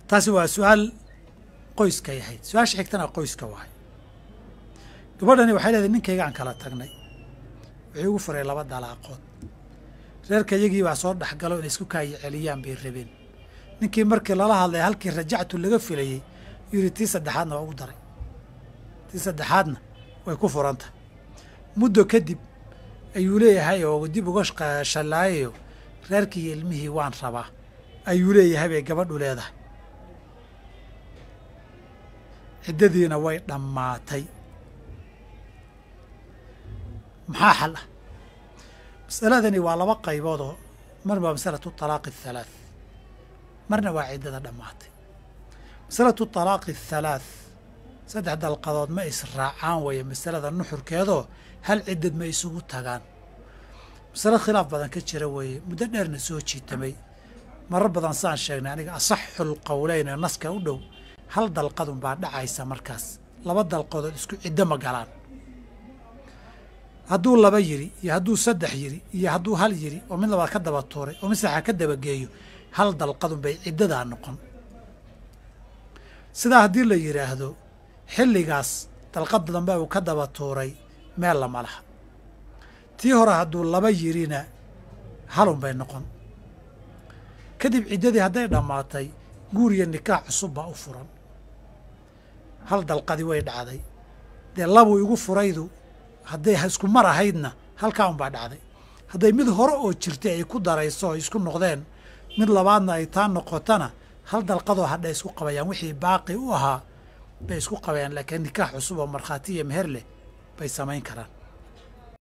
taasi waa su-aal qoyskay ahayd su-aasha xigtana qoyska waay gabadhani waxay leedahay ninkayga aan kala tagnay wuxuu igu furay laba dalaaqood reerka iyagii baa soo dhexgalo inay isku kaayi celiyaan bay rabeen ninkii markii lala hadlay halkii rajactu laga filayey yuu yidhi tii saddexaadna waa ugu daray tii saddexaadna way ku furantah muddo kadib ayuu leeyahay oo dib uga shallaayayo reerkii iyo ilmihii waan rabaa ayuu leeyahay bay gabadhu leedahay ciddadiina way dhammaatay maxaa xal ah masaladani waa laba qayboodoo mar waa masalatu talaaqi athalaath marna waa ciddada dhammaatay masalatu talaaqi athalaath saddex dalqadood ma israacaan weeye masalada nuxurkeedoo hal ciddad ma isugu tagaan masalo khilaaf badan ka jira weeye muddo dheerna soo jiitamay marar badan saan sheegnay aniga asaxul qowleyn ee naska u dhow hal dalqadun baa dhacaysa markaas laba dalqadood isku ciddo ma galaan hadduu laba yiri iyo hadduu saddex yiri iyo hadduu hal yiri oo mid labaad ka daba tuuray oo mid saxa ka dabageeyo hal dalqadun bay ciddadaa noqon sidaa haddii la yidhaahdo xilligaas dalqada dambe uu ka daba tuuray meel lama laha tii hore hadduu laba yirina halun bay noqon kadib ciddadii hadday dhammaatay guur iyo nikaax cusub baa u furan hal dalqadii way dhacday dee labuu igu furaydu hadday isku mar ahaydna halkaa unbaa dhacday hadday mid hore oo jirtay ay ku darayso ay isku noqdeen mid labaadna ay taa noqotana hal dalqadoo hadhay isku qabayaan wixii baaqi u ahaa bay isku qabayaan laakiin nikaax cusub oo markhaati iyo meher leh bay samayn karaan